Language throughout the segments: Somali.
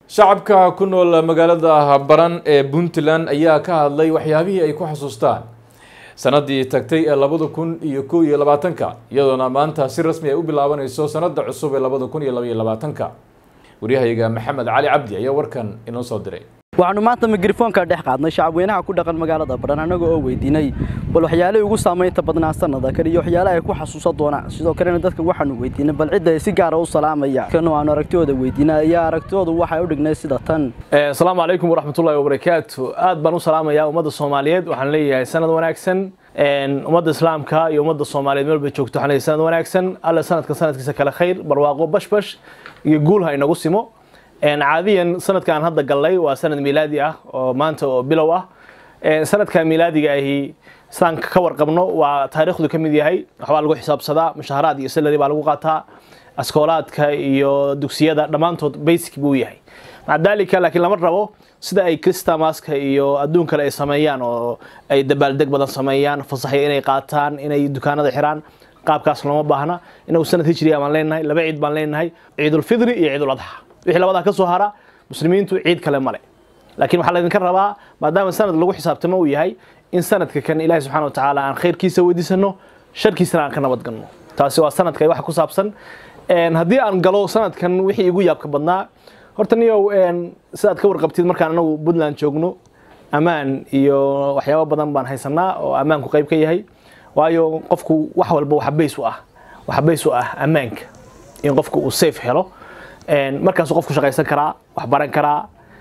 shacabka ku nool magaalada baran ee puntland ayaa ka hadlay waxyaabihii ay ku xasuustaan sanadii tagtay ee labada kun iyo kow iyo labaatanka iyadoona maanta si rasmi ay u bilaabanayso sanada cusub ee labada kun iyo labaiyo labaatanka waryahayaga maxamed cali cabdi ayaa warkan inoo soo diray waxaanu maanta mikrofoonka dhex qaadnay shacabweynaha ku dhaqan magaalada baran annaga oo weydiinay bal waxyaalihii ugu saamaynta badnaa sanada kale iyo waxyaalaha ay ku xasuusan doonaan sidoo kalena dadka waxaanu weydiinay bal cidda ay si gaara u salaamaya kan aanu aragtidooda weydiinay ayaa aragtidoodu waxay u dhignay sida tan asalaamu calaykum waraxmatullahi wabarakaatu aad baan u salaamayaa ummadda soomaaliyeed waxaan leeyahay sanad wanaagsan ummadda islaamka iyo ummadda soomaaliyeed meel bay joogto waxaan leeyahay sanad wanaagsan alle sanadka sanadkiisa kale khayr barwaaqo bashbash iyo guul ha inagu simo caadiyan sanadka aan hadda gallay waa sanad miilaadi ah oo maanta oo bilow ah sanadka miilaadiga ahi sidaan ka warqabno waa taariikhdu ka mid yahay waxbaa lagu xisaabsadaa mushaharaad iyo salary baa lagu qaataa askoolaadka iyo dugsiyada dhammaantood basic buu yahay maca dalika laakiin lama rabo sida ay christamaska iyo adduun kale ay sameeyaan oo ay dabaaldeg badan sameeyaan fasaxya inay qaataan inay dukaanada xiraan qaabkaas looma baahna inagu sanad hijriya baan leenahay laba ciid baan leenahay ciidulfidri iyo ciidul adxa wixii labadaa ka soo hara muslimiintu ciid kale male laakiin waxaa laydinka rabaa maadaama sanad lagu xisaabtamo uu yahay in sanadka kan ilaahi subxana watacaala aan khayrkiisa weydiisano sharkiisana aan ka nabadgalno taasi waa sanadka wax ku saabsan haddii aan galo sanadkan wixii igu yaabka badnaa horta niyow sidaad ka warqabtid markaan anagu puntland joogno ammaan iyo waxyaabo badan baan haysanaa oo ammaanku qayb ka yahay waayo qofku wax walba waxa bays u ah waxa bays u ah ammaanka in qofku uu safe helo markaasuu qofku shaqaysan karaa wax baran karaa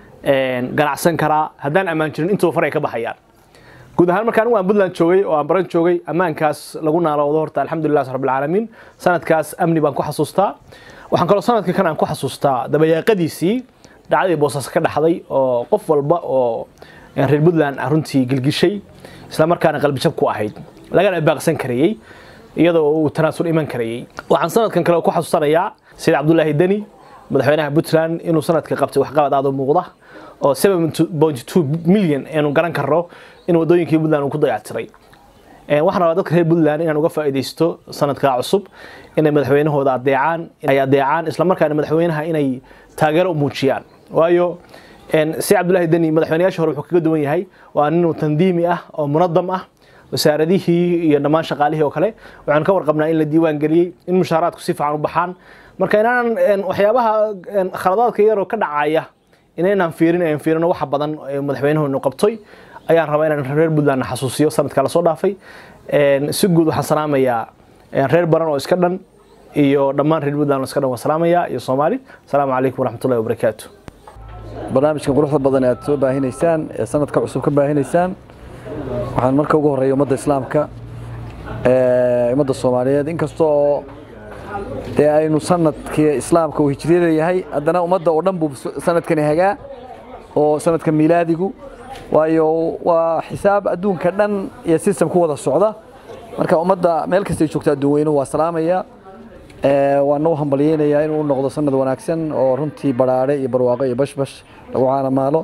ganacsan karaa haddaan ammaan jirin intuba far ay ka baxayaan guud ahaan markaan waan puntland joogay oo aan baran joogay ammaankaas lagu naaloodo horta alxamdulilah rabbilcaalamiin sanadkaas amni baan ku xasuustaa waxaan kaloo sanadka kan aan ku xasuustaa dabayaaqadiisii dhacdadii boosas ka dhaxday oo qof walba oo reer puntland runtii gilgishay isla markaana qalbijab ku ahayd lagana baaqsan karayey iyadoo uu tanaasul iman karayey waxaan sanadkan kale ku xasuusanayaa sayid cabdulaahi deni madaxweynaha puntland inuu sanadka qabtay waxqabad aad u muuqda oo milyan aynu garan karno in wadooyinkii puntland uu ku dayactiray waxaan rabaa dadka reer puntland inaan uga faa'iidaysto sanadka cusub inay madaxweynahooda adeecaan ay adeecaan islamarkaana madaxweynaha inay taageero u muujiyaan waayo sayid cabdulaahi deni madaxweynayaashii hore wuxuu kaga duwan yahay waa nin tandiimi ah oo munadam ah wasaaradihii iyo dhammaan shaqaalihii oo kale waxaan ka warqabnaa in la diiwaan geliyey in mushaaraadku si fiican u baxaan marka inaanan waxyaabaha khaladaadka yaroo ka dhacaya inaynaan fiirin aan fiirino waxa badan madaxweynuhu qabtoy ayaan rabaa inaan reer puntland xasuusiyo sanadka lasoo dhaafay si guud waxaan salaamayaa reer baran oo iska dhan iyo dhammaan reer puntland oo iska dhan waan salaamayaa iyo soomaali asalaamu calaykum waraxmatullahi wabarakaatu barnaamijkan quruxda badan aad soo baahinaysaan ee sanadka cusub ka baahinaysaan waxaan marka ugu horreeya ummadda islaamka ummadda soomaaliyeed inkastoo dee aynu sanadkii islaamka uu hijriyada yahay haddana ummadda oo dhan buu sanadkani hagaa oo sanadka miilaadigu waayo waa xisaab adduunka dhan iyo system ku wada socda marka ummadda meel kastay joogto adduun weynuhu waa salaamaya waana u hambalyeynayaa inuu noqdo sanad wanaagsan oo runtii baraare iyo barwaaqo iyo bashbash lagu caanamaalo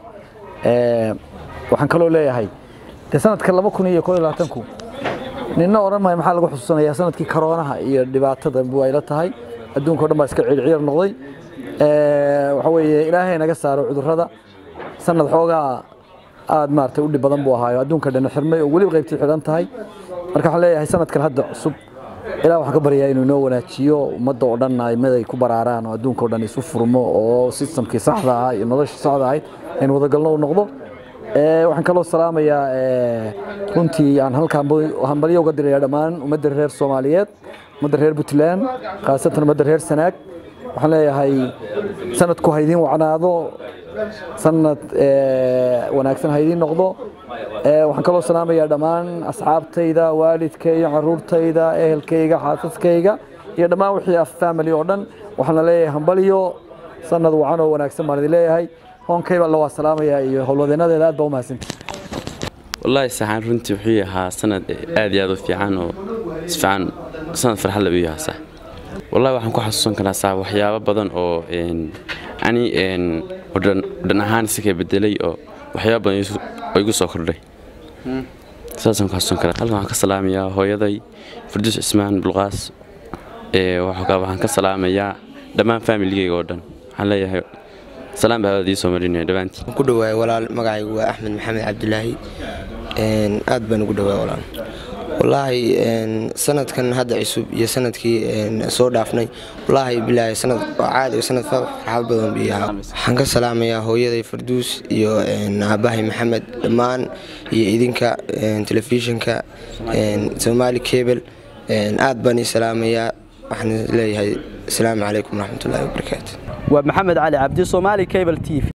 waxaan kaloo leeyahay dee sanadka laba kun iyo koo iyo labaatanku ninna odhan maayo maxaa lagu xusuusanayaa sanadkii karoonaha iyo dhibaatada buu ayla tahay adduunka o dhan baa iska ciirciir noqday waxa weeye ilaahay naga saaro cudurrada sanad xoogaa aad maaragtay u dhib badan buu ahaayo adduunka dhan xirmay oo weliba qaybtii xidhan tahay marka waxaan leeyahay sanadkan hadda cusub ilaah waxaan ka baryaa inuu inoo wanaajiyo ummadda oo dhan aimada ay ku baraaraan oo adduunka o dhan isu furmo oo sistamkii saxda ahaa iyo noloshii saxda ahayd aynu wadagalno u noqdo waxaan kaloo salaamayaa runtii aan halkaan hambalyo uga diraya dhammaan ummadda reer soomaaliyeed ummadda reer puntland khaasatan ummadda reer sanaag waxaan leeyahay sanadku haydiin wacnaado sanad wanaagsan haydiin noqdo waxaan kaloo salaamayaa dhammaan asxaabtayda waalidkayga caruurtayda ehelkayga xaasaskayga iyo dhammaan wixii af family oo dhan waxaana leeyahay hambalyo sanad wacan oo wanaagsan baan idin leeyahay hoonkayba alla waa salaamayaa iyo howlwadeenadeeda aad baa u mahadsanta wallaahi saxaan runtii wuxuu ahaa sanad aad iyo aad u fiican oo isfiican sanad farxad la u yahaa sax wallahi waxaan ku xasuusan karaa sax waxyaabo badan oo ani dhan ahaan iska bedelay oo waxyaabo badan oo igu soo kordhay saasaan ku xasuusan karaa halkan waxaan ka salaamayaa hooyaday farduus cismaan bulqaas waxaan ka salaamayaa dhammaan faamiligeyga oo dhan waxaan leeyahay salaan baa hawada ii soo marinaya dhammaantiin ku dhawaay walaal magacaygu waa axmed maxamed cabdulaahi aad baan ugu dhawaay walaal wallaahi sanadkan hadda cusub iyo sanadkii soo dhaafnay wallaahi bilaahi sanad waa caadi sanad farxad badan bii ahaa waxaan ka salaamayaa hooyaday farduus iyo aabahay maxamed dhammaan iyo idinka telefishinka somaali cable aad baan ii salaamayaa waxaan leeyahay asalaamu calaykum waraxmatullaahi wabarakaatu waa maxamed cali cabdi soomaali cable t v